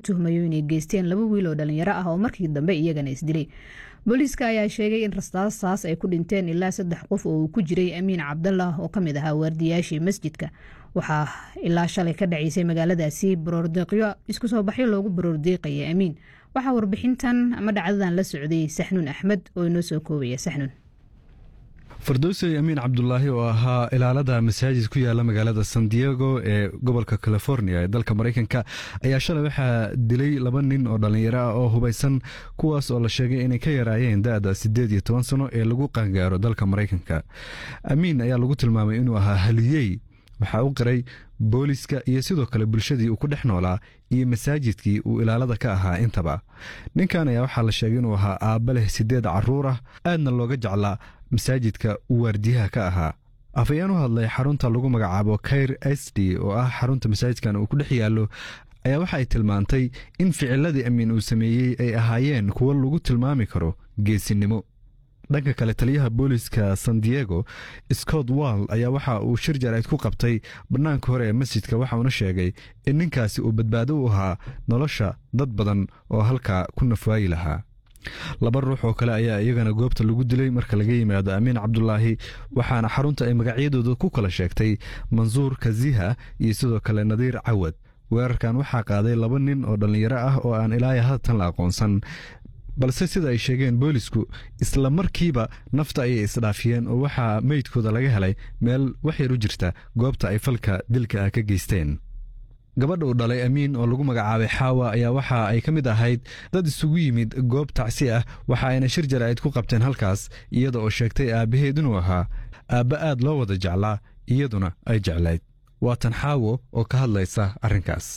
tuhmayo inay geysteen laba wiil oo dhalinyaro ah oo markii dambe iyagana isdilay booliiska ayaa sheegay in rastaastaas ay ku dhinteen ilaa saddex qof oo uu ku jiray amiin cabdallah oo ka mid ahaa waardiyaashii masjidka waxaa ilaa shalay ka dhacaysay magaaladaasi baroordiiqyo isku soo baxyo loogu baroordiiqaya amiin waxaa warbixintan ama dhacdadan la socday saxnuun axmed oo inoo soo koobaya saxnuun fardowsey amiin cabdulaahi oo ahaa ilaalada masaajid ku yaala magaalada san diego ee gobolka california ee dalka maraykanka ayaa shalay waxaa dilay laba nin oo dhallinyaro ah oo hubaysan kuwaas oo la sheegay inay ka yaraayeen da-da siddeed iyo toban sano ee lagu qaangaaro dalka maraykanka amiin ayaa lagu tilmaamay inuu ahaa haliyey waxaa u qiray booliska iyo sidoo kale bulshadii uu ku dhex noolaa iyo masaajidkii uu ilaalada ka ahaa intaba ninkan ayaa waxaa la sheegay inuu ahaa aabba leh siddeed carruur ah aadna looga jeclaa masaajidka uu waardiyaha ka ahaa afayeen u hadlay xarunta lagu magacaabo kair s d oo ah xarunta masaajidkan uu ku dhex yaallo ayaa waxa ay tilmaantay in ficiladii amiin uu sameeyey ay ahaayeen kuwo lagu tilmaami karo geesinimo dhanka kale taliyaha booliska san diego scott wall ayaa waxa uu shir jarayd ku qabtay bannaanka hore ee masjidka waxauna sheegay in ninkaasi uu badbaado u ahaa nolosha dad badan oo halkaa ku nafwaayi lahaa laba ruux oo kale ayaa iyagana goobta lagu dilay marka laga yimaado amiin cabdulaahi waxaana xarunta ay magacyadooda ku kala sheegtay mansuur kaziha iyo sidoo kale nadiir cawad weerarkan waxaa qaaday laba nin oo dhallinyaro ah oo aan ilaaya haatan la aqoonsan balse sida ay sheegeen boolisku isla markiiba nafta ayay isdhaafiyeen oo waxaa meydkooda laga helay meel waxyar u jirta goobta ay falka dilka ah ka geysteen gabadha uu dhalay amiin oo lagu magacaabay xaawa ayaa waxa ay ka mid ahayd dad isugu yimid goob tacsi ah waxa ayna shir jaraa'id ku qabteen halkaas iyada oo sheegtay aabbaheed inuu ahaa aabba aad loo wada jeclaa iyaduna ay jeclayd waatan xaawo oo ka hadlaysa arrinkaas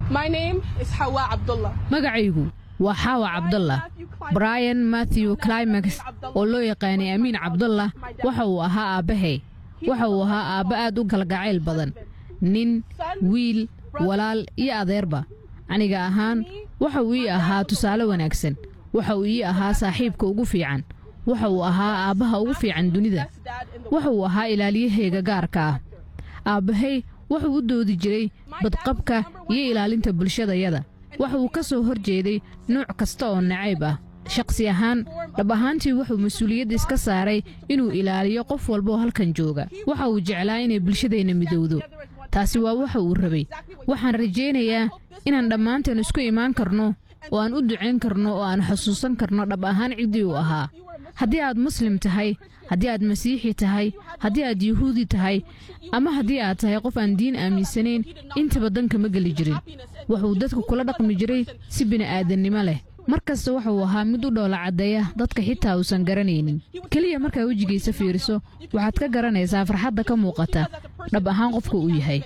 magacaygu waa xaawa cabdallah brian matthew climax oo loo yaqaanay amiin cabdallah waxa uu ahaa aabbahay waxa uu ahaa aabba aad u kalgacayl badan nin wiil walaal iyo adeerba aniga ahaan waxa uu ii ahaa tusaale wanaagsan waxa uu ii ahaa saaxiibka ugu fiican waxa uu ahaa aabbaha ugu fiican dunida waxa uu ahaa ilaaliyahayga gaarka ah aabbahay wuxuu u doodi jiray badqabka iyo ilaalinta bulshadayada waxa uu ka soo hor jeeday nuuc kasta oo nacayb ah shakhsi ahaan dhab ahaantii wuxuu mas-uuliyad iska saaray inuu ilaaliyo qof walbaoo halkan jooga waxa uu jeclaa inay bulshadeenna midowdo taasi waa waxa uu rabay waxaan rajaynayaa inaan dhammaanteen isku imaan karno oo aan u ducayn karno oo aan xusuusan karno dhab ahaan ciddii uu ahaa haddii aad muslim tahay haddii aad masiixi tahay haddii aad yuhuudi tahay ama haddii aad tahay qof aan diin aaminsanayn intaba danka ma geli jirin wuxuu dadka kula dhaqmi jiray si bini'aadannimo leh mar kasta wuxuu ahaa mid u dhoola caddeeya dadka xitaa uusan garanaynin keliya markaa wejigiisa fiiriso waxaad ka garanaysaa farxadda ka muuqata dhab ahaan qofka uu yahay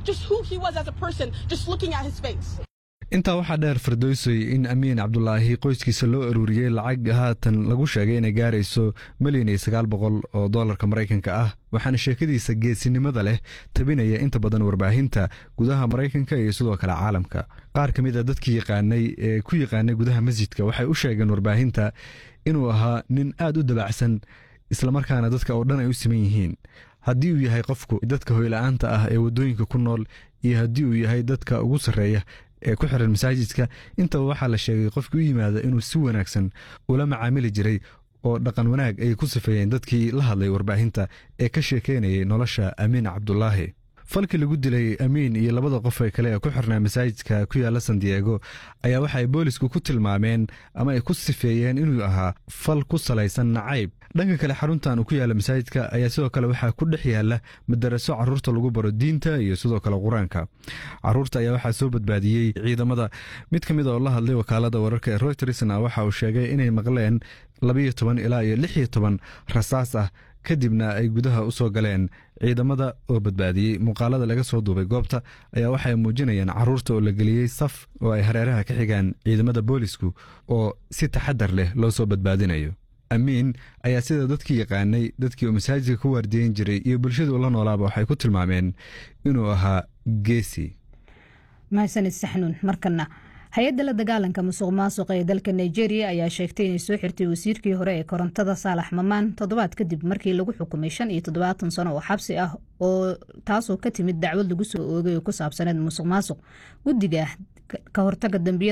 intaa waxaa dheer fardowsoy in amiin cabdulaahi qoyskiisa loo aruuriyey lacag haatan lagu sheegay inay gaarayso milyan iyo sagaal boqol oo dollarka maraykanka ah waxaana sheekadiisa geesinimada leh tabinaya inta badan warbaahinta gudaha maraykanka iyo sidoo kale caalamka qaar ka mid a dadkii yaqaanay ee ku yaqaanay gudaha masjidka waxay u sheegeen warbaahinta inuu ahaa nin aad u dabacsan islamarkaana dadka oo dhan ay u siman yihiin haddii uu yahay qofku dadka hoyla'aanta ah ee waddooyinka ku nool iyo haddii uu yahay dadka ugu sarreeya ee ku xiran masaajidka intaba waxaa la sheegay qofkii u yimaada inuu si wanaagsan ula macaamili jiray oo dhaqan wanaag ay ku sifeeyeen dadkii la hadlay warbaahinta ee ka sheekeynayay nolosha amiin cabdulaahi falkii lagu dilay amiin iyo labada qof ee kale ee ku xirnaa masaajidka ku yaala san diego ayaa waxa ay boolisku ku tilmaameen ama ay ku sifeeyeen inuu ahaa fal ku salaysan nacayb dhanka kale xaruntan uu ku yaala masaajidka ayaa sidoo kale waxaa ku dhex yaala madaraso caruurta lagu baro diinta iyo sidoo kale qur-aanka caruurta ayaa waxaa soo badbaadiyey ciidamada mid ka mid oo la hadlay wakaalada wararka ee reutersna waxa uu sheegay inay maqleen labayo toban ilaa iyo lix iyo toban rasaas ah kadibna ay gudaha u soo galeen ciidamada oo badbaadiyey muuqaalada laga soo duubay goobta ayaa waxay muujinayaan caruurta oo la geliyey saf oo ay hareeraha ka xigaan ciidamada boolisku oo si taxadar leh loo soo badbaadinayo amiin ayaa sida dadkii yaqaanay dadkii uu masaajidka ku waardiyen jiray iyo bulshadii ula noolaaba waxay ku tilmaameen inuu ahaa geesi mahadsanid saxnuun markana hay-adda la dagaalanka musuq maasuqa ee dalka nigeria ayaa sheegtay inay soo xirtay wasiirkii hore ee korontada saalax mamaan toddobaad kadib markii lagu xukumay shan iyo toddobaatan sano oo xabsi ah oo taasoo ka timid dacwad lagu soo oogay oo ku saabsaneed musuq maasuq guddiga ka hortaga dambiyada